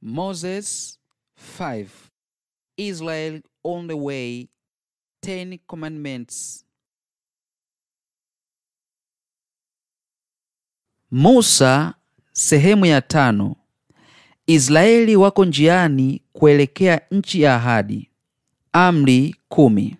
Moses 5 Israel on the way 10 commandments Musa sehemu ya tano Israeli wako njiani kuelekea nchi ya ahadi. Amri kumi.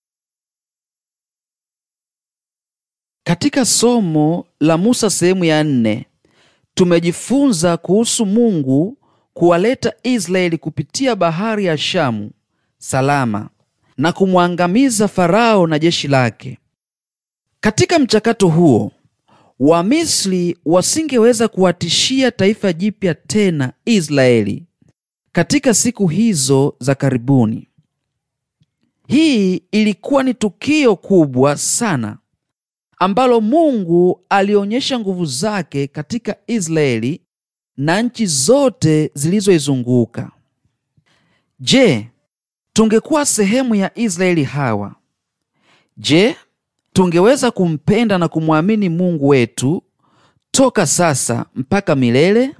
Katika somo la Musa sehemu ya nne tumejifunza kuhusu Mungu kuwaleta Israeli kupitia bahari ya Shamu salama na kumwangamiza Farao na jeshi lake. Katika mchakato huo, Wamisri wasingeweza kuwatishia taifa jipya tena Israeli katika siku hizo za karibuni. Hii ilikuwa ni tukio kubwa sana ambalo Mungu alionyesha nguvu zake katika Israeli na nchi zote zilizoizunguka. Je, tungekuwa sehemu ya Israeli hawa? Je, tungeweza kumpenda na kumwamini Mungu wetu toka sasa mpaka milele?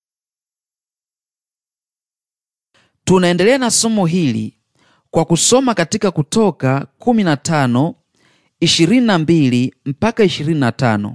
Tunaendelea na somo hili kwa kusoma katika Kutoka 15 22 mpaka 25.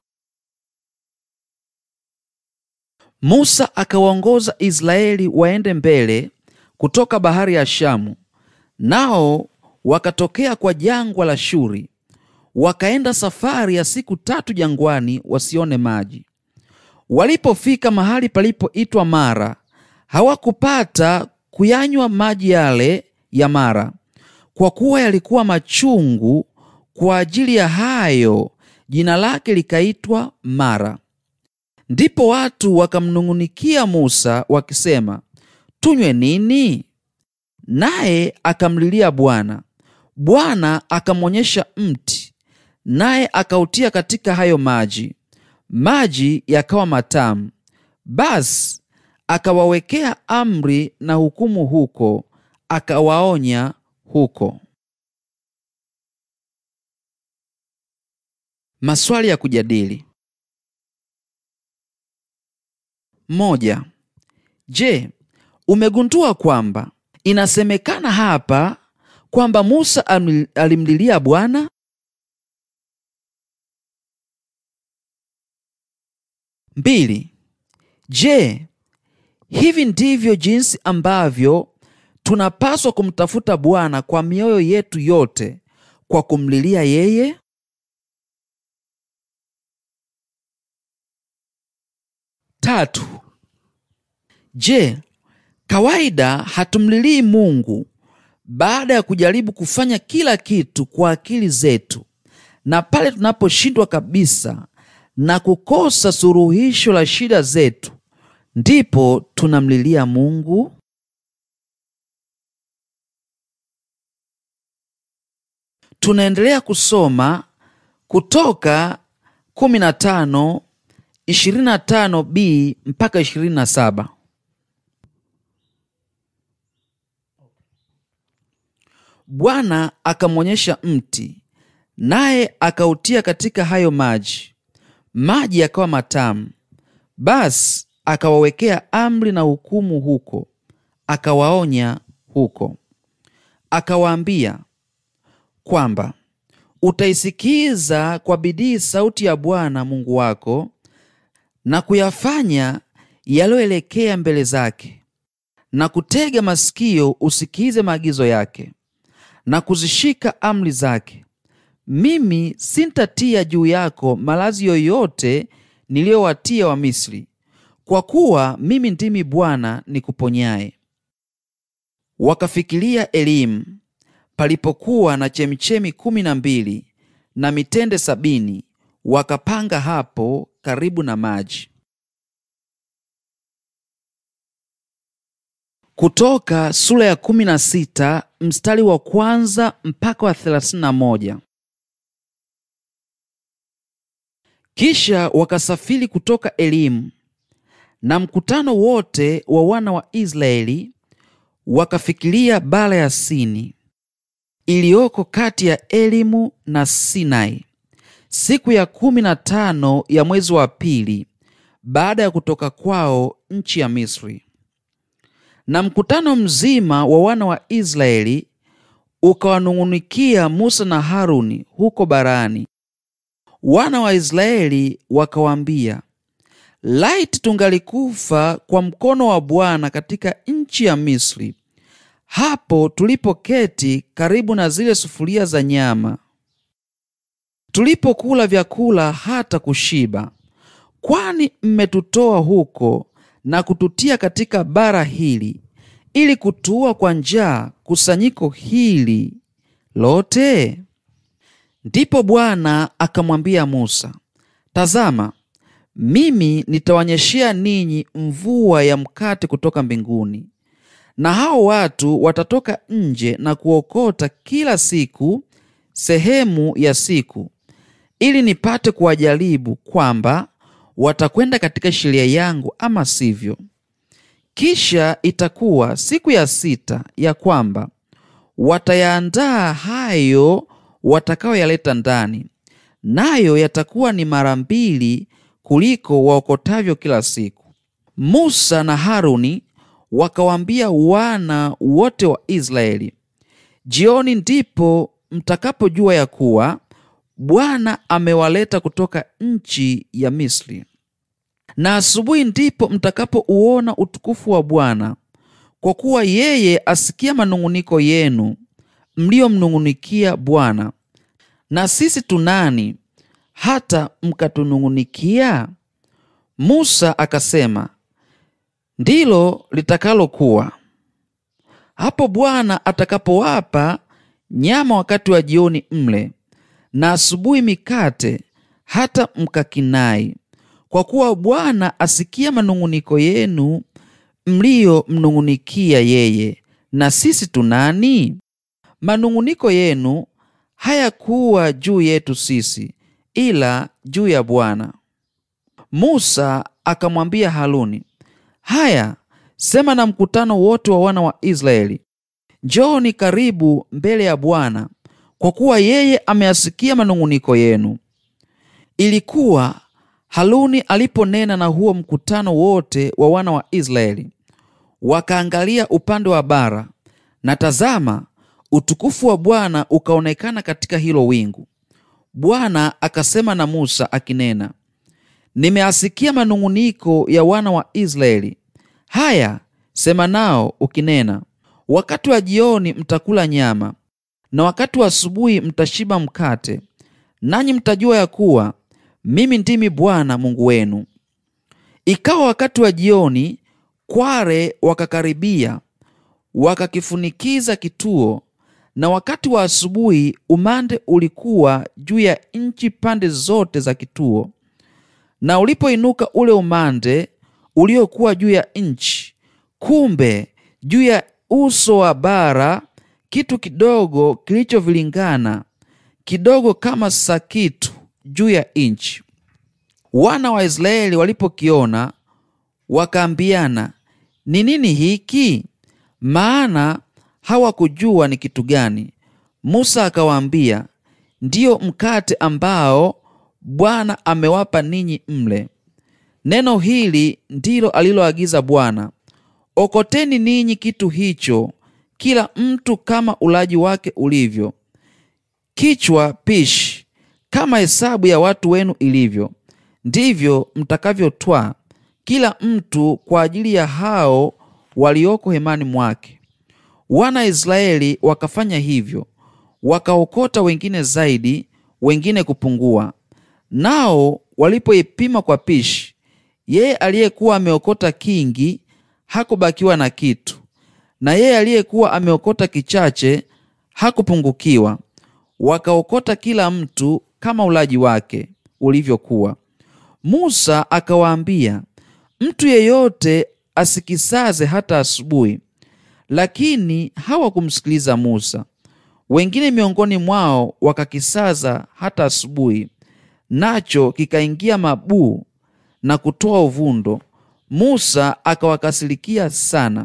Musa akawaongoza Israeli waende mbele kutoka bahari ya Shamu, nao wakatokea kwa jangwa la Shuri, wakaenda safari ya siku tatu jangwani wasione maji. Walipofika mahali palipoitwa Mara, hawakupata kuyanywa maji yale ya Mara, kwa kuwa yalikuwa machungu. Kwa ajili ya hayo jina lake likaitwa Mara. Ndipo watu wakamnung'unikia Musa wakisema, tunywe nini? Naye akamlilia Bwana. Bwana akamwonyesha mti, naye akautia katika hayo maji, maji yakawa matamu. Basi akawawekea amri na hukumu huko, akawaonya huko. Maswali ya kujadili. Moja. Je, umegundua kwamba inasemekana hapa kwamba Musa alimlilia Bwana? Mbili. Je, hivi ndivyo jinsi ambavyo tunapaswa kumtafuta Bwana kwa mioyo yetu yote kwa kumlilia yeye? Tatu. Je, kawaida hatumlilii Mungu baada ya kujaribu kufanya kila kitu kwa akili zetu, na pale tunaposhindwa kabisa na kukosa suluhisho la shida zetu, ndipo tunamlilia Mungu? Tunaendelea kusoma Kutoka 15 25b mpaka 27. Bwana akamwonyesha mti, naye akautia katika hayo maji, maji yakawa matamu. Basi akawawekea amri na hukumu huko, akawaonya huko, akawaambia kwamba utaisikiza kwa bidii sauti ya Bwana Mungu wako na kuyafanya yaliyoelekea mbele zake, na kutega masikio usikize maagizo yake, na kuzishika amri zake. Mimi sintatia juu yako malazi yoyote niliyowatia Wamisri, kwa kuwa mimi ndimi Bwana nikuponyaye. Wakafikiria Elimu palipokuwa na chemichemi kumi na mbili na mitende sabini wakapanga hapo karibu na maji. Kutoka sura ya kumi na sita mstari wa kwanza mpaka wa thelathini na moja. Kisha wakasafiri kutoka Elimu, na mkutano wote wa wana wa Israeli wakafikiria bara ya Sini iliyoko kati ya Elimu na Sinai siku ya kumi na tano ya mwezi wa pili baada ya kutoka kwao nchi ya Misri. Na mkutano mzima wa wana wa Israeli ukawanung'unikia Musa na Haruni huko barani. Wana wa Israeli wakawaambia, laiti tungalikufa kwa mkono wa Bwana katika nchi ya Misri, hapo tulipoketi karibu na zile sufuria za nyama, tulipokula vyakula hata kushiba. Kwani mmetutoa huko na kututia katika bara hili ili kutuua kwa njaa kusanyiko hili lote? Ndipo Bwana akamwambia Musa, tazama, mimi nitawanyeshea ninyi mvua ya mkate kutoka mbinguni, na hao watu watatoka nje na kuokota kila siku sehemu ya siku, ili nipate kuwajaribu kwamba watakwenda katika sheria yangu ama sivyo. Kisha itakuwa siku ya sita ya kwamba watayaandaa hayo watakayoyaleta ndani, nayo yatakuwa ni mara mbili kuliko waokotavyo kila siku. Musa na Haruni wakawaambia wana wote wa Israeli, jioni ndipo mtakapojua ya kuwa Bwana amewaleta kutoka nchi ya Misri, na asubuhi ndipo mtakapouona utukufu wa Bwana, kwa kuwa yeye asikia manung'uniko yenu mliyomnung'unikia Bwana. Na sisi tunani hata mkatunung'unikia? Musa akasema, ndilo litakalokuwa hapo Bwana atakapowapa nyama wakati wa jioni mle, na asubuhi mikate, hata mkakinai, kwa kuwa Bwana asikia manung'uniko yenu mliyomnung'unikia yeye. Na sisi tunani? Manung'uniko yenu hayakuwa juu yetu sisi, ila juu ya Bwana. Musa akamwambia Haruni, haya, sema na mkutano wote wa wana wa Israeli, njooni karibu mbele ya Bwana, kwa kuwa yeye ameyasikia manung'uniko yenu. Ilikuwa Haruni aliponena na huo mkutano wote wa wana wa Israeli, wakaangalia upande wa bara, na tazama, utukufu wa Bwana ukaonekana katika hilo wingu. Bwana akasema na Musa akinena, nimeasikia manung'uniko ya wana wa Israeli. Haya, sema nao ukinena, wakati wa jioni mtakula nyama, na wakati wa asubuhi mtashiba mkate, nanyi mtajua ya kuwa mimi ndimi Bwana Mungu wenu. Ikawa wakati wa jioni, kware wakakaribia, wakakifunikiza kituo, na wakati wa asubuhi umande ulikuwa juu ya nchi pande zote za kituo. Na ulipoinuka ule umande uliokuwa juu ya nchi, kumbe juu ya uso wa bara kitu kidogo kilichovilingana kidogo kama sakitu juu ya nchi. Wana wa Israeli walipokiona wakaambiana, ni nini hiki? Maana hawakujua ni kitu gani. Musa akawaambia, ndiyo mkate ambao Bwana amewapa ninyi mle. Neno hili ndilo aliloagiza Bwana, okoteni ninyi kitu hicho, kila mtu kama ulaji wake ulivyo, kichwa pishi, kama hesabu ya watu wenu ilivyo, ndivyo mtakavyotwaa kila mtu kwa ajili ya hao walioko hemani mwake. Wana Israeli wakafanya hivyo, wakaokota wengine zaidi, wengine kupungua. Nao walipoipima kwa pishi, yeye aliyekuwa ameokota kingi hakubakiwa na kitu, na yeye aliyekuwa ameokota kichache hakupungukiwa. Wakaokota kila mtu kama ulaji wake ulivyokuwa. Musa akawaambia, mtu yeyote asikisaze hata asubuhi. Lakini hawakumsikiliza Musa. Wengine miongoni mwao wakakisaza hata asubuhi, nacho kikaingia mabuu na kutoa uvundo. Musa akawakasirikia sana.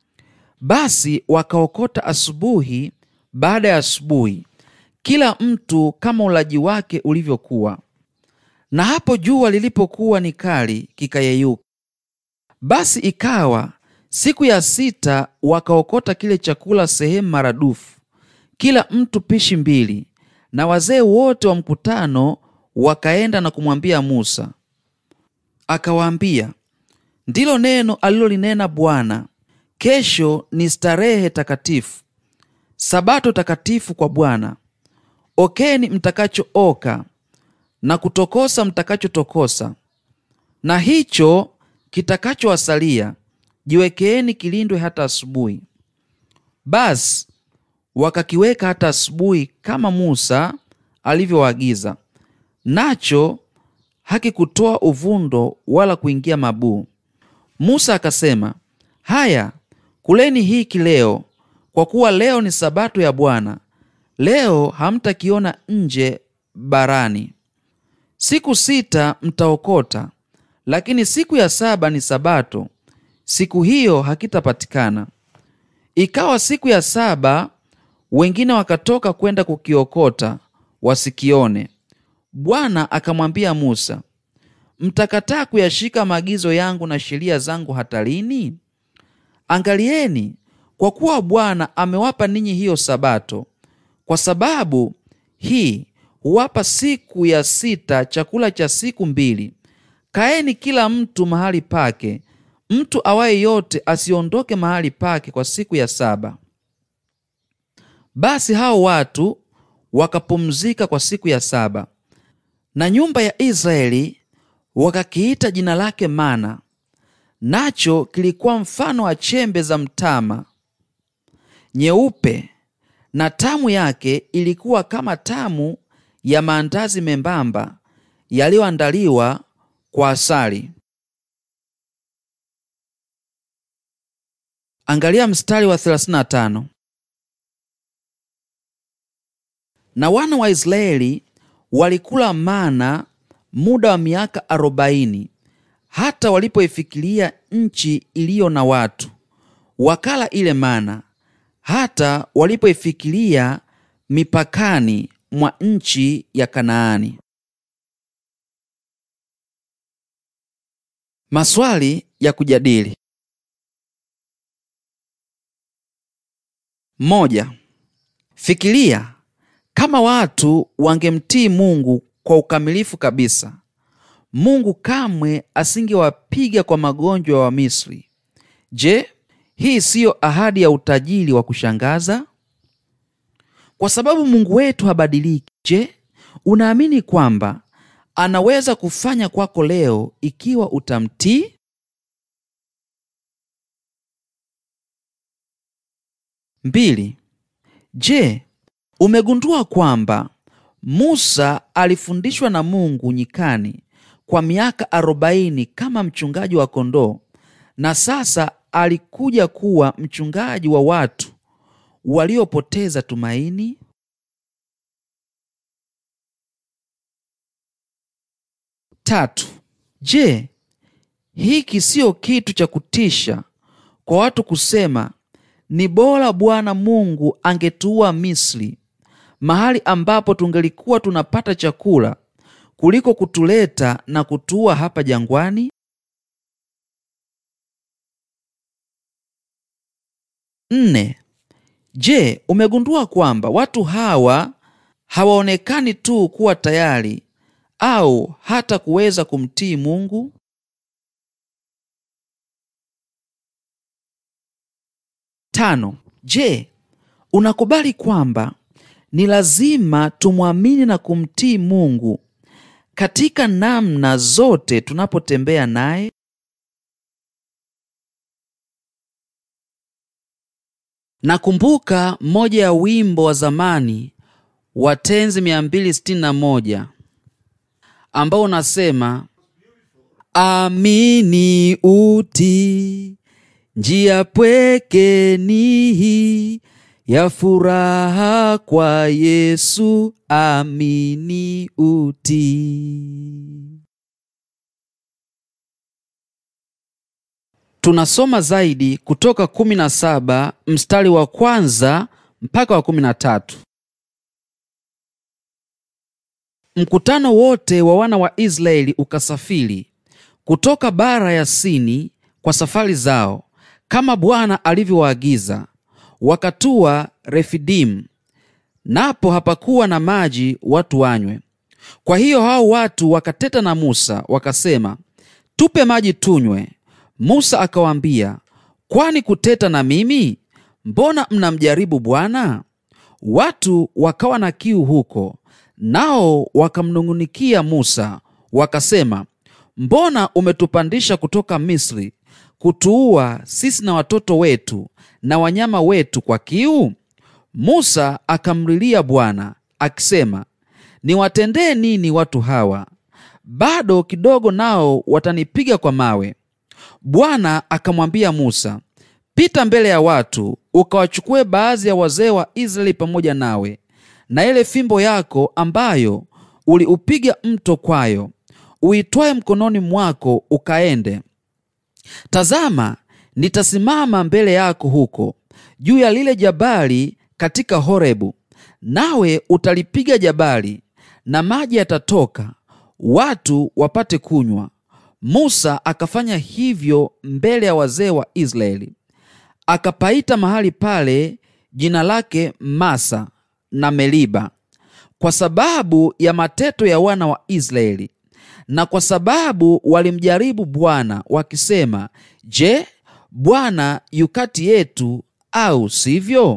Basi wakaokota asubuhi baada ya asubuhi, kila mtu kama ulaji wake ulivyokuwa. Na hapo jua lilipokuwa ni kali, kikayeyuka. Basi ikawa Siku ya sita wakaokota kile chakula sehemu maradufu, kila mtu pishi mbili, na wazee wote wa mkutano wakaenda na kumwambia Musa. Akawaambia, ndilo neno alilolinena Bwana, kesho ni starehe takatifu, sabato takatifu kwa Bwana. Okeni mtakachooka na kutokosa mtakachotokosa, na hicho kitakachowasalia jiwekeeni kilindwe hata asubuhi. Basi wakakiweka hata asubuhi kama Musa alivyowaagiza, nacho hakikutoa uvundo wala kuingia mabuu. Musa akasema, haya, kuleni hiki leo, kwa kuwa leo ni sabato ya Bwana. Leo hamtakiona nje barani. Siku sita mtaokota, lakini siku ya saba ni sabato, siku hiyo hakitapatikana. Ikawa siku ya saba wengine wakatoka kwenda kukiokota wasikione. Bwana akamwambia Musa, mtakataa kuyashika maagizo yangu na sheria zangu hata lini? Angalieni, kwa kuwa Bwana amewapa ninyi hiyo sabato, kwa sababu hii huwapa siku ya sita chakula cha siku mbili. Kaeni kila mtu mahali pake, mtu awaye yote asiondoke mahali pake kwa siku ya saba. Basi hao watu wakapumzika kwa siku ya saba, na nyumba ya Israeli wakakiita jina lake mana, nacho kilikuwa mfano wa chembe za mtama nyeupe, na tamu yake ilikuwa kama tamu ya maandazi membamba yaliyoandaliwa kwa asali. Angalia mstari wa 35. Na wana wa Israeli walikula mana muda wa miaka arobaini hata walipoifikiria nchi iliyo na watu, wakala ile mana hata walipoifikiria mipakani mwa nchi ya Kanaani. Maswali ya kujadili. Moja. Fikiria kama watu wangemtii Mungu kwa ukamilifu kabisa, Mungu kamwe asingewapiga kwa magonjwa wa Misri. Je, hii siyo ahadi ya utajiri wa kushangaza? Kwa sababu Mungu wetu habadiliki, je, unaamini kwamba anaweza kufanya kwako leo ikiwa utamtii? Mbili. Je, umegundua kwamba Musa alifundishwa na Mungu nyikani kwa miaka arobaini kama mchungaji wa kondoo na sasa alikuja kuwa mchungaji wa watu waliopoteza tumaini? Tatu. Je, hiki siyo kitu cha kutisha kwa watu kusema ni bora Bwana Mungu angetuua Misri, mahali ambapo tungelikuwa tunapata chakula, kuliko kutuleta na kutuua hapa jangwani? Nne. Je, umegundua kwamba watu hawa hawaonekani tu kuwa tayari au hata kuweza kumtii Mungu? Tano. Je, unakubali kwamba ni lazima tumwamini na kumtii Mungu katika namna zote tunapotembea naye? Nakumbuka mmoja ya wimbo wa zamani wa tenzi 261 ambao unasema amini uti njia pweke ni hii ya furaha kwa Yesu, amini uti. Tunasoma zaidi kutoka 17 mstari wa kwanza mpaka wa 13. Mkutano wote wa wana wa Israeli ukasafiri kutoka bara ya Sini kwa safari zao kama Bwana alivyowaagiza, wakatua Refidimu, napo hapakuwa na maji watu wanywe. Kwa hiyo hao watu wakateta na Musa wakasema, tupe maji tunywe. Musa akawaambia, kwani kuteta na mimi? Mbona mnamjaribu Bwana? Watu wakawa na kiu huko, nao wakamnung'unikia Musa wakasema, mbona umetupandisha kutoka Misri kutuua sisi na watoto wetu na wanyama wetu kwa kiu? Musa akamlilia Bwana akisema, niwatendee nini watu hawa? Bado kidogo nao watanipiga kwa mawe. Bwana akamwambia Musa, pita mbele ya watu ukawachukue baadhi ya wazee wa Israeli pamoja nawe, na ile fimbo yako ambayo uliupiga mto kwayo, uitwaye mkononi mwako, ukaende. Tazama, nitasimama mbele yako huko juu ya lile jabali katika Horebu, nawe utalipiga jabali, na maji yatatoka, watu wapate kunywa. Musa akafanya hivyo mbele ya wazee wa Israeli. Akapaita mahali pale jina lake Masa na Meliba, kwa sababu ya mateto ya wana wa Israeli, na kwa sababu walimjaribu Bwana wakisema, Je, Bwana yu kati yetu au sivyo?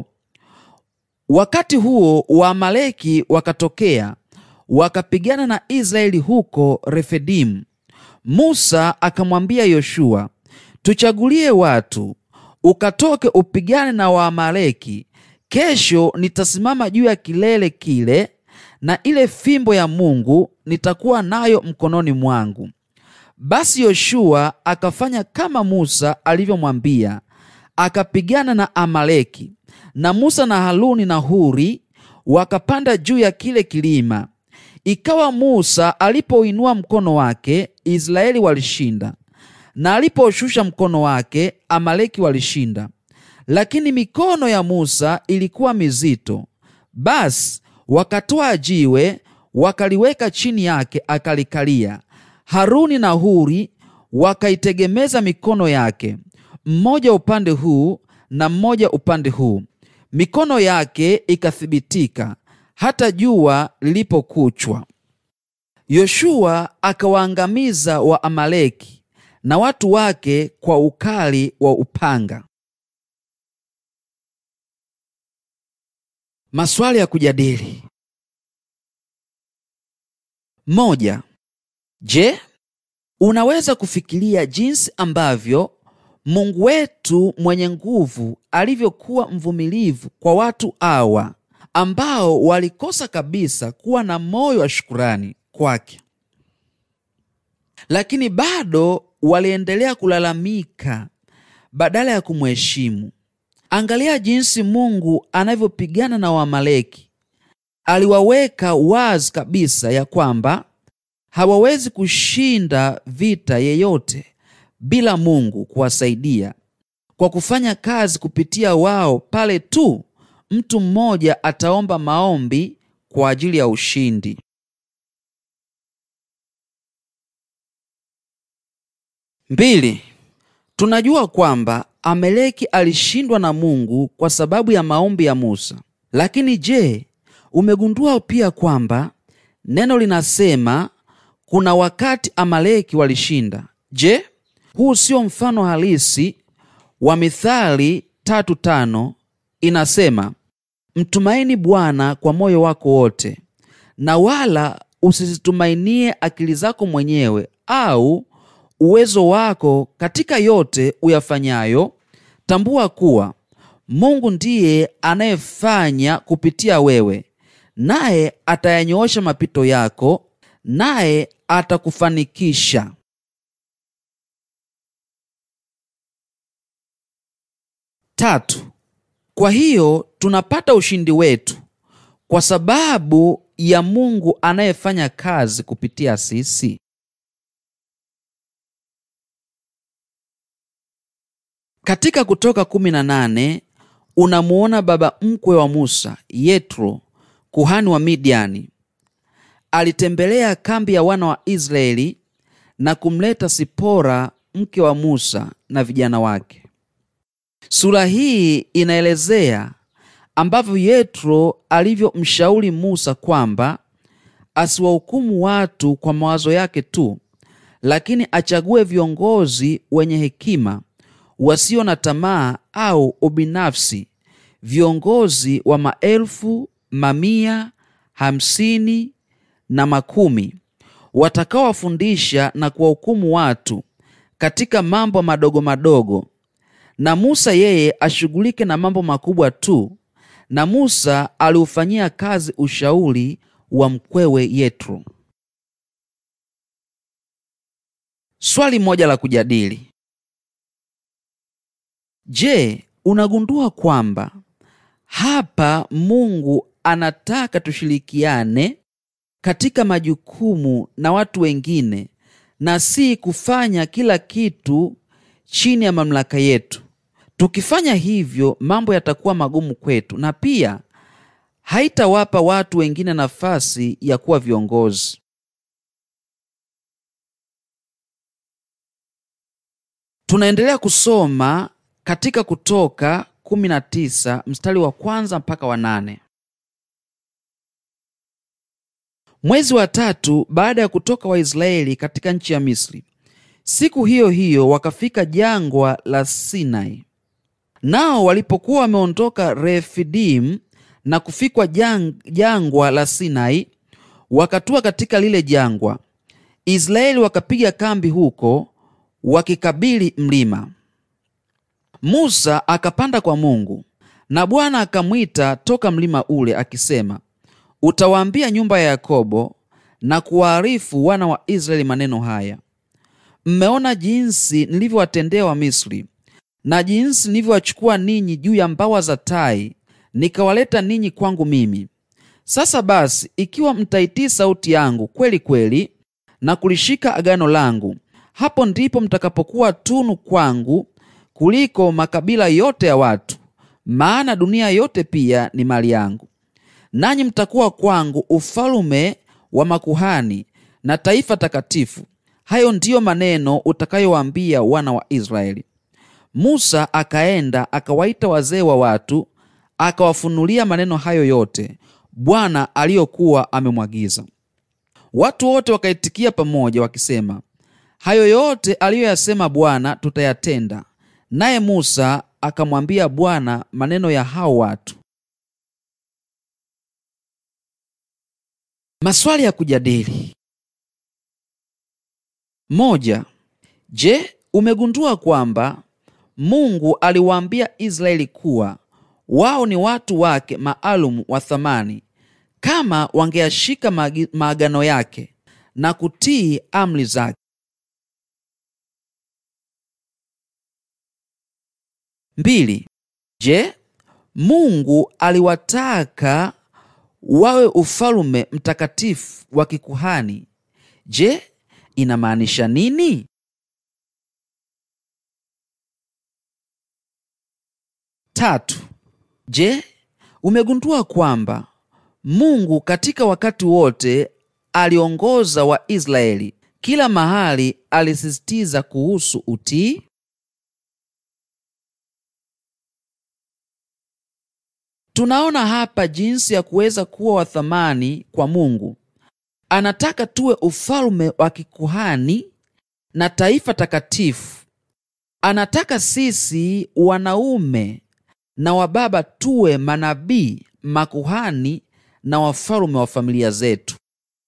Wakati huo Waamaleki wakatokea wakapigana na Israeli huko Refedimu. Musa akamwambia Yoshua, tuchagulie watu ukatoke upigane na Waamaleki. Kesho nitasimama juu ya kilele kile, na ile fimbo ya Mungu nitakuwa nayo mkononi mwangu. Basi Yoshua akafanya kama Musa alivyomwambia, akapigana na Amaleki. Na Musa na Haruni na Huri wakapanda juu ya kile kilima. Ikawa Musa alipoinua mkono wake, Israeli walishinda, na aliposhusha mkono wake, Amaleki walishinda. Lakini mikono ya Musa ilikuwa mizito. Basi wakatoa jiwe wakaliweka chini yake, akalikalia. Haruni na Huri wakaitegemeza mikono yake, mmoja upande huu na mmoja upande huu. Mikono yake ikathibitika hata jua lilipokuchwa. Yoshua akawaangamiza Waamaleki na watu wake kwa ukali wa upanga. Maswali ya kujadili: moja. Je, unaweza kufikiria jinsi ambavyo Mungu wetu mwenye nguvu alivyokuwa mvumilivu kwa watu hawa ambao walikosa kabisa kuwa na moyo wa shukurani kwake, lakini bado waliendelea kulalamika badala ya kumheshimu. Angalia jinsi Mungu anavyopigana na Waamaleki. Aliwaweka wazi kabisa ya kwamba hawawezi kushinda vita yeyote bila Mungu kuwasaidia kwa kufanya kazi kupitia wao pale tu mtu mmoja ataomba maombi kwa ajili ya ushindi. Mbili, tunajua kwamba Ameleki alishindwa na Mungu kwa sababu ya maombi ya Musa. Lakini je, umegundua pia kwamba neno linasema kuna wakati Amaleki walishinda? Je, huu sio mfano halisi wa Mithali tatu tano inasema mtumaini Bwana kwa moyo wako wote, na wala usizitumainie akili zako mwenyewe au uwezo wako. Katika yote uyafanyayo, tambua kuwa Mungu ndiye anayefanya kupitia wewe, naye atayanyoosha mapito yako, naye atakufanikisha. Tatu. Kwa hiyo tunapata ushindi wetu kwa sababu ya Mungu anayefanya kazi kupitia sisi. Katika Kutoka 18 unamuona baba mkwe wa Musa, Yetro, kuhani wa Midiani. Alitembelea kambi ya wana wa Israeli na kumleta Sipora mke wa Musa na vijana wake. Sura hii inaelezea ambavyo Yetro alivyomshauri Musa kwamba asiwahukumu watu kwa mawazo yake tu, lakini achague viongozi wenye hekima, wasio na tamaa au ubinafsi, viongozi wa maelfu, mamia, hamsini na makumi, watakaowafundisha na kuwahukumu watu katika mambo madogo madogo, na Musa yeye ashughulike na mambo makubwa tu. Na Musa aliufanyia kazi ushauri wa mkwewe Yetro. Swali moja la kujadili: Je, unagundua kwamba hapa Mungu anataka tushirikiane katika majukumu na watu wengine na si kufanya kila kitu chini ya mamlaka yetu. Tukifanya hivyo, mambo yatakuwa magumu kwetu na pia haitawapa watu wengine nafasi ya kuwa viongozi. Tunaendelea kusoma katika Kutoka 19 mstari wa kwanza mpaka wa nane. Mwezi wa tatu baada ya kutoka Waisraeli katika nchi ya Misri, siku hiyo hiyo wakafika jangwa la Sinai. Nao walipokuwa wameondoka Refidim na kufikwa jang, jangwa la Sinai, wakatua katika lile jangwa. Israeli wakapiga kambi huko wakikabili mlima. Musa akapanda kwa Mungu, na Bwana akamwita toka mlima ule akisema, utawaambia nyumba ya Yakobo na kuwaarifu wana wa Israeli maneno haya: Mmeona jinsi nilivyowatendea Wamisri na jinsi nilivyowachukua ninyi juu ya mbawa za tai nikawaleta ninyi kwangu mimi. Sasa basi, ikiwa mtaitii sauti yangu kweli kweli na kulishika agano langu, hapo ndipo mtakapokuwa tunu kwangu kuliko makabila yote ya watu, maana dunia yote pia ni mali yangu. Nanyi mtakuwa kwangu ufalume wa makuhani na taifa takatifu. Hayo ndiyo maneno utakayowaambia wana wa Israeli. Musa akaenda akawaita wazee wa watu, akawafunulia maneno hayo yote Bwana aliyokuwa amemwagiza. Watu wote wakaitikia pamoja wakisema, hayo yote aliyoyasema Bwana tutayatenda. Naye Musa akamwambia Bwana maneno ya hao watu. Maswali ya kujadili. Moja. Je, umegundua kwamba Mungu aliwaambia Israeli kuwa wao ni watu wake maalum wa thamani kama wangeyashika maagano yake na kutii amri zake. Mbili. Je, Mungu aliwataka wawe ufalume mtakatifu wa kikuhani. Je, inamaanisha nini? Tatu. Je, umegundua kwamba Mungu katika wakati wote aliongoza Waisraeli kila mahali alisisitiza kuhusu utii? Tunaona hapa jinsi ya kuweza kuwa wa thamani kwa Mungu. Anataka tuwe ufalme wa kikuhani na taifa takatifu. Anataka sisi wanaume na wababa tuwe manabii, makuhani na wafalme wa familia zetu.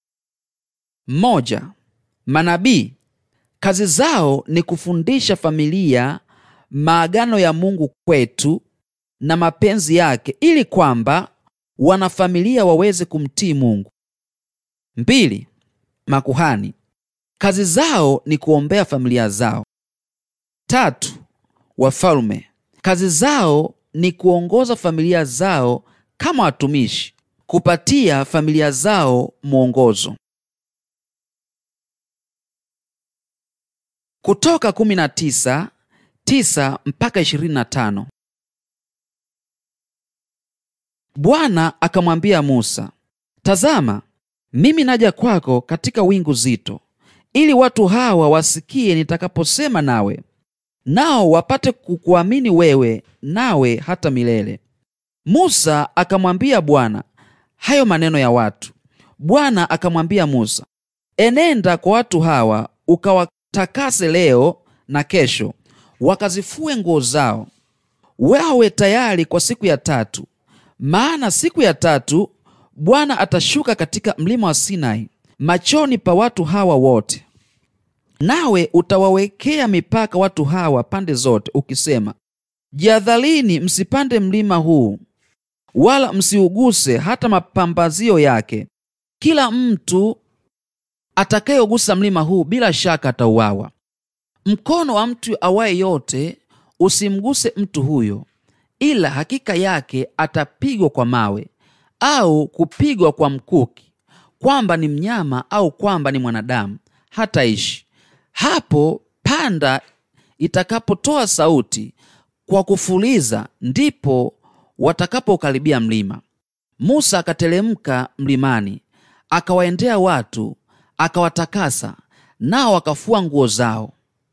Moja, manabii kazi zao ni kufundisha familia maagano ya Mungu kwetu na mapenzi yake ili kwamba wanafamilia waweze kumtii Mungu. Mbili, makuhani kazi zao ni kuombea familia zao. Tatu, wafalme kazi zao ni kuongoza familia zao kama watumishi, kupatia familia zao mwongozo. Kutoka 19 9 mpaka 25. Bwana akamwambia Musa, tazama, mimi naja kwako katika wingu zito, ili watu hawa wasikie nitakaposema nawe, nao wapate kukuamini wewe, nawe hata milele. Musa akamwambia Bwana hayo maneno ya watu. Bwana akamwambia Musa, enenda kwa watu hawa ukawatakase leo na kesho, wakazifue nguo zao, wawe tayari kwa siku ya tatu, maana siku ya tatu Bwana atashuka katika mlima wa Sinai machoni pa watu hawa wote. Nawe utawawekea mipaka watu hawa pande zote, ukisema, jihadharini, msipande mlima huu, wala msiuguse hata mapambazio yake. Kila mtu atakayegusa mlima huu bila shaka atauawa. Mkono wa mtu awaye yote usimguse mtu huyo, ila hakika yake atapigwa kwa mawe au kupigwa kwa mkuki, kwamba ni mnyama au kwamba ni mwanadamu, hataishi. Hapo panda itakapotoa sauti kwa kufuliza, ndipo watakapokaribia mlima. Musa akateremka mlimani, akawaendea watu, akawatakasa, nao wakafua nguo zao.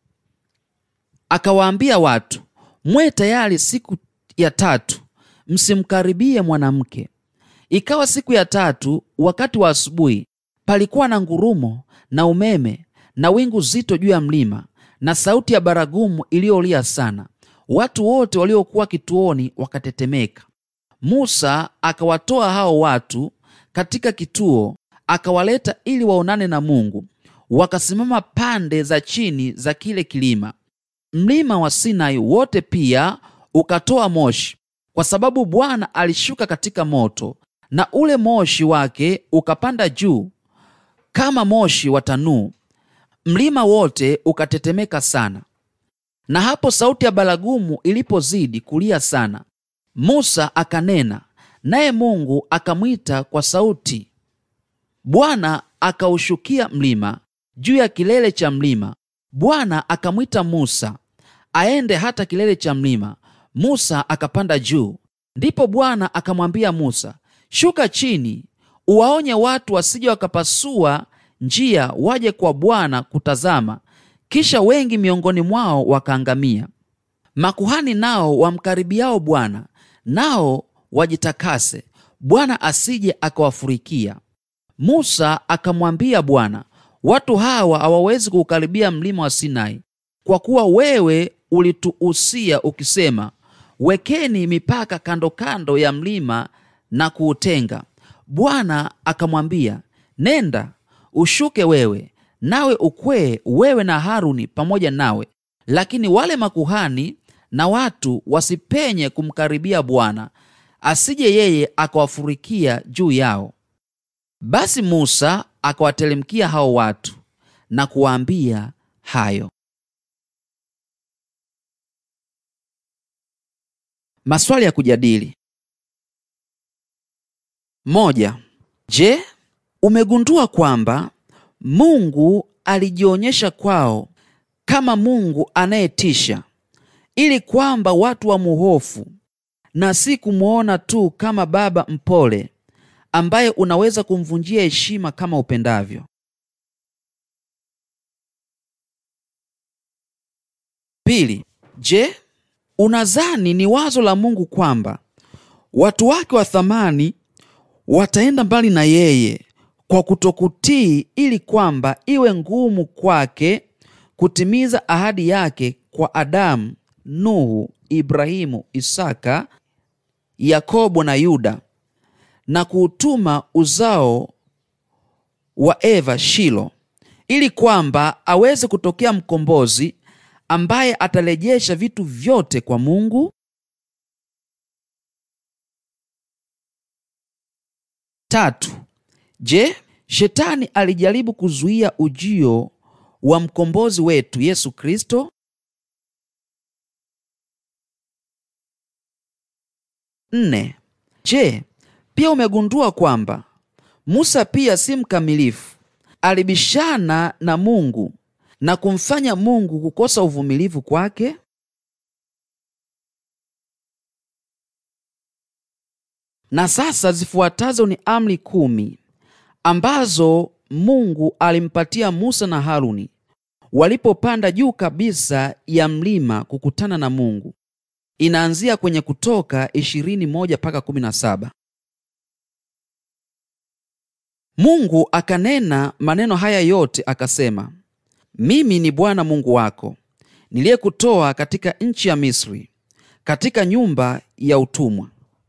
Akawaambia watu, mwe tayari siku ya tatu, msimkaribie mwanamke. Ikawa siku ya tatu, wakati wa asubuhi, palikuwa na ngurumo na umeme na wingu zito juu ya mlima na sauti ya baragumu iliyolia sana. Watu wote waliokuwa kituoni wakatetemeka. Musa akawatoa hao watu katika kituo, akawaleta ili waonane na Mungu. Wakasimama pande za chini za kile kilima. Mlima wa Sinai wote pia ukatoa moshi, kwa sababu Bwana alishuka katika moto, na ule moshi wake ukapanda juu kama moshi wa tanuu. Mlima wote ukatetemeka sana. Na hapo sauti ya baragumu ilipozidi kulia sana, Musa akanena naye Mungu akamwita kwa sauti. Bwana akaushukia mlima juu ya kilele cha mlima. Bwana akamwita Musa aende hata kilele cha mlima. Musa akapanda juu. Ndipo Bwana akamwambia Musa, shuka chini, uwaonye watu wasije wakapasua njia waje kwa Bwana kutazama, kisha wengi miongoni mwao wakaangamia. Makuhani nao wamkaribiao Bwana nao wajitakase, Bwana asije akawafurikia. Musa akamwambia Bwana, watu hawa hawawezi kuukaribia mlima wa Sinai, kwa kuwa wewe ulituhusia ukisema, wekeni mipaka kando kando ya mlima na kuutenga. Bwana akamwambia, nenda ushuke wewe nawe ukwee, wewe na Haruni pamoja nawe, lakini wale makuhani na watu wasipenye kumkaribia Bwana, asije yeye akawafurikia juu yao. Basi Musa akawatelemkia hao watu na kuwaambia hayo. Maswali ya kujadili: moja. Je, umegundua kwamba Mungu alijionyesha kwao kama Mungu anayetisha ili kwamba watu wamuhofu na si kumwona tu kama baba mpole ambaye unaweza kumvunjia heshima kama upendavyo. Pili, je, unadhani ni wazo la Mungu kwamba watu wake wa thamani wataenda mbali na yeye kwa kutokutii ili kwamba iwe ngumu kwake kutimiza ahadi yake kwa Adamu, Nuhu, Ibrahimu, Isaka, Yakobo na Yuda na kuutuma uzao wa Eva Shilo ili kwamba aweze kutokea mkombozi ambaye atarejesha vitu vyote kwa Mungu. Tatu, je, shetani alijaribu kuzuia ujio wa mkombozi wetu Yesu Kristo? Nne, je, pia umegundua kwamba Musa pia si mkamilifu? Alibishana na Mungu na kumfanya Mungu kukosa uvumilivu kwake. Na sasa zifuatazo ni amri kumi ambazo Mungu alimpatia Musa na Haruni walipopanda juu kabisa ya mlima kukutana na Mungu. Inaanzia kwenye Kutoka 21 mpaka 17. Mungu akanena maneno haya yote akasema, mimi ni Bwana Mungu wako niliyekutoa katika nchi ya Misri, katika nyumba ya utumwa.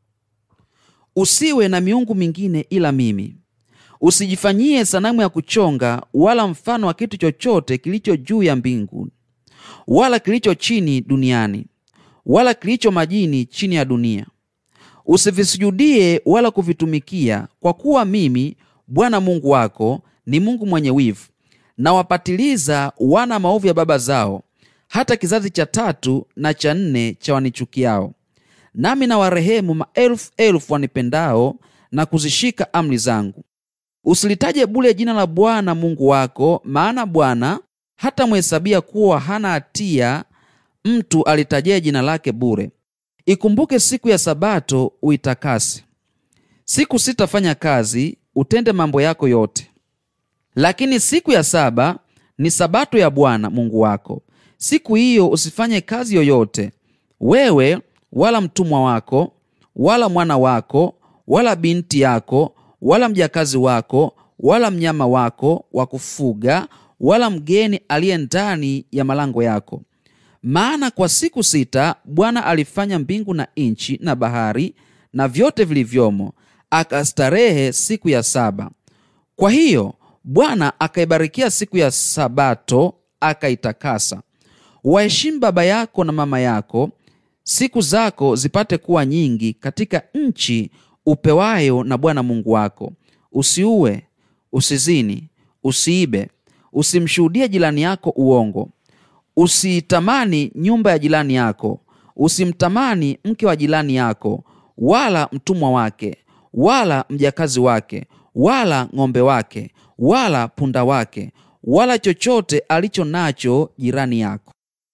Usiwe na miungu mingine ila mimi. Usijifanyie sanamu ya kuchonga wala mfano wa kitu chochote kilicho juu ya mbingu wala kilicho chini duniani wala kilicho majini chini ya dunia. Usivisujudie wala kuvitumikia, kwa kuwa mimi Bwana Mungu wako ni Mungu mwenye wivu, na wapatiliza wana maovu ya baba zao hata kizazi cha tatu na cha nne cha wanichukiao. Nami na warehemu maelfu elfu wanipendao na kuzishika amri zangu. Usilitaje bule jina la Bwana Mungu wako, maana Bwana hata mhesabia kuwa hana hatia mtu alitajie jina lake bure. Ikumbuke siku ya Sabato uitakase. Siku sita fanya kazi, utende mambo yako yote, lakini siku ya saba ni Sabato ya Bwana Mungu wako. Siku hiyo usifanye kazi yoyote, wewe wala mtumwa wako wala mwana wako wala binti yako wala mjakazi wako wala mnyama wako wa kufuga wala mgeni aliye ndani ya malango yako. Maana kwa siku sita Bwana alifanya mbingu na nchi na bahari na vyote vilivyomo, akastarehe siku ya saba. Kwa hiyo Bwana akaibarikia siku ya Sabato akaitakasa. Waheshimu baba yako na mama yako, siku zako zipate kuwa nyingi katika nchi upewayo na Bwana Mungu wako. Usiue, usizini, usiibe, usimshuhudie jirani yako uongo, usiitamani nyumba ya jirani yako, usimtamani mke wa jirani yako, wala mtumwa wake, wala mjakazi wake, wala ng'ombe wake, wala punda wake, wala chochote alicho nacho jirani yako.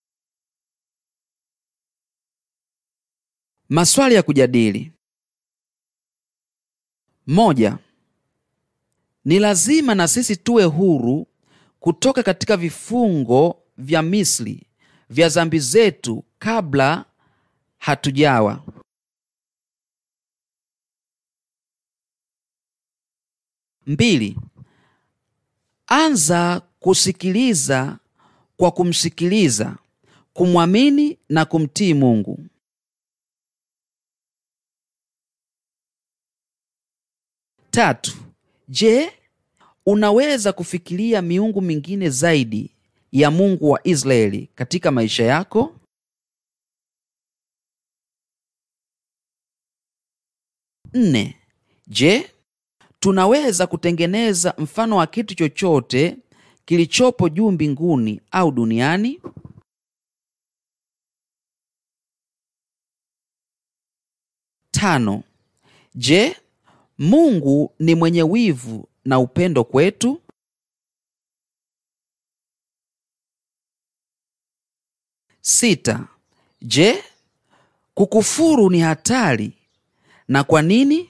Maswali ya kujadili. Moja. Ni lazima na sisi tuwe huru kutoka katika vifungo vya Misri vya dhambi zetu kabla hatujawa. Mbili. Anza kusikiliza kwa kumsikiliza, kumwamini na kumtii Mungu. Tatu. Je, unaweza kufikiria miungu mingine zaidi ya Mungu wa Israeli katika maisha yako? Nne. Je, tunaweza kutengeneza mfano wa kitu chochote kilichopo juu mbinguni au duniani? Tano. Je, Mungu ni mwenye wivu na upendo kwetu? Sita. Je, kukufuru ni hatari na kwa nini?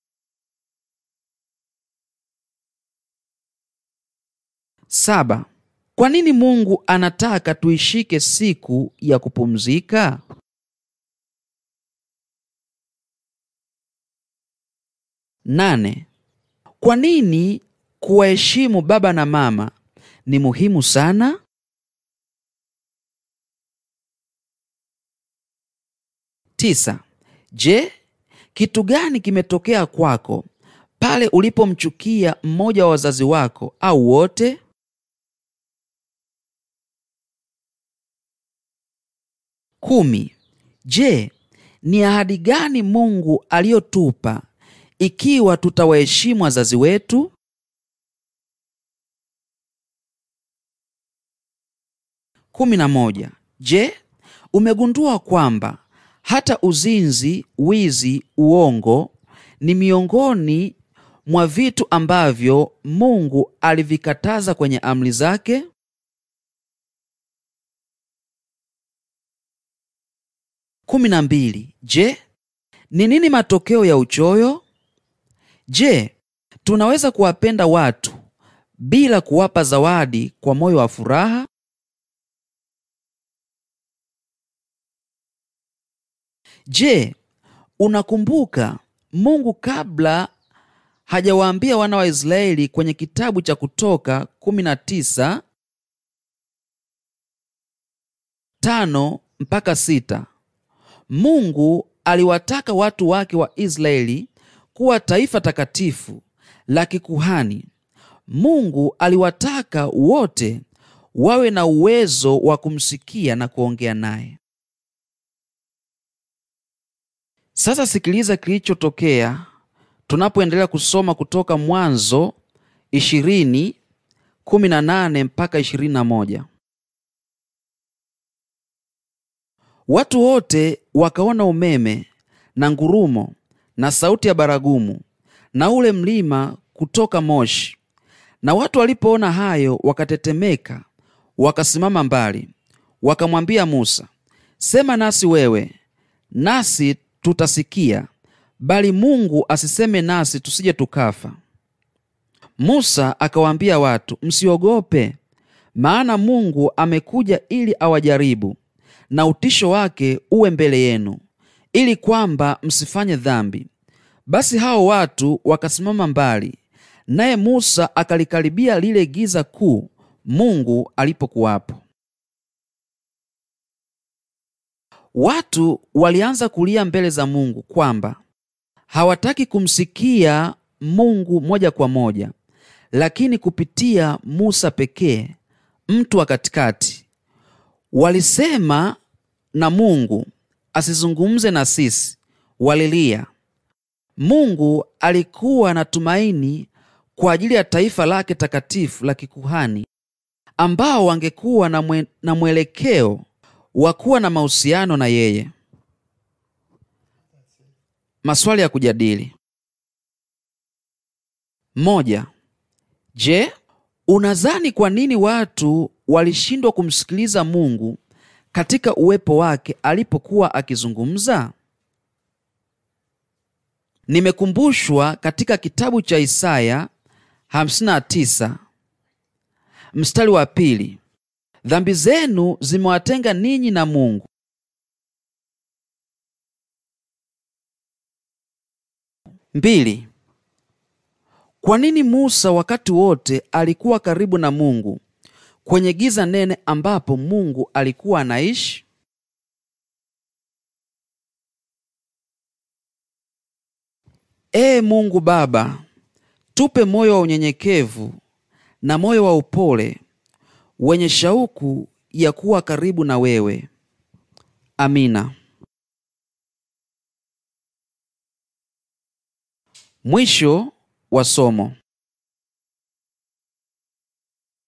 Saba. Kwa nini Mungu anataka tuishike siku ya kupumzika? Nane. Kwa nini kuwaheshimu baba na mama ni muhimu sana? Tisa. Je, kitu gani kimetokea kwako pale ulipomchukia mmoja wa wazazi wako au wote? Kumi. Je, ni ahadi gani Mungu aliyotupa ikiwa tutawaheshimu wazazi wetu? Kumi na moja. Je, umegundua kwamba hata uzinzi, wizi, uongo ni miongoni mwa vitu ambavyo Mungu alivikataza kwenye amri zake? Kumi na mbili. Je, ni nini matokeo ya uchoyo? Je, tunaweza kuwapenda watu bila kuwapa zawadi kwa moyo wa furaha? Je, unakumbuka Mungu kabla hajawaambia wana wa Israeli kwenye kitabu cha Kutoka 19 tano mpaka sita Mungu aliwataka watu wake wa Israeli kuwa taifa takatifu la kikuhani. Mungu aliwataka wote wawe na uwezo wa kumsikia na kuongea naye. Sasa sikiliza kilichotokea tunapoendelea kusoma kutoka Mwanzo 20:18 mpaka 21. Watu wote wakaona umeme na ngurumo na sauti ya baragumu na ule mlima kutoka moshi. Na watu walipoona hayo wakatetemeka, wakasimama mbali, wakamwambia Musa, sema nasi wewe, nasi tutasikia, bali Mungu asiseme nasi tusije tukafa. Musa akawaambia watu, msiogope, maana Mungu amekuja ili awajaribu, na utisho wake uwe mbele yenu, ili kwamba msifanye dhambi. Basi hao watu wakasimama mbali, naye Musa akalikaribia lile giza kuu Mungu alipokuwapo. Watu walianza kulia mbele za Mungu kwamba hawataki kumsikia Mungu moja kwa moja, lakini kupitia Musa pekee, mtu wa katikati. Walisema na Mungu asizungumze na sisi, walilia. Mungu alikuwa na tumaini kwa ajili ya taifa lake takatifu la kikuhani ambao wangekuwa na, mwe, na mwelekeo wa kuwa na mahusiano na yeye. Maswali ya kujadili: moja. Je, unadhani kwa nini watu walishindwa kumsikiliza Mungu katika uwepo wake alipokuwa akizungumza? Nimekumbushwa katika kitabu cha Isaya 59 mstari wa pili, dhambi zenu zimewatenga ninyi na Mungu. Mbili, kwa nini Musa wakati wote alikuwa karibu na Mungu kwenye giza nene ambapo Mungu alikuwa anaishi? Ee Mungu Baba, tupe moyo wa unyenyekevu na moyo wa upole wenye shauku ya kuwa karibu na wewe. Amina. Mwisho wa somo.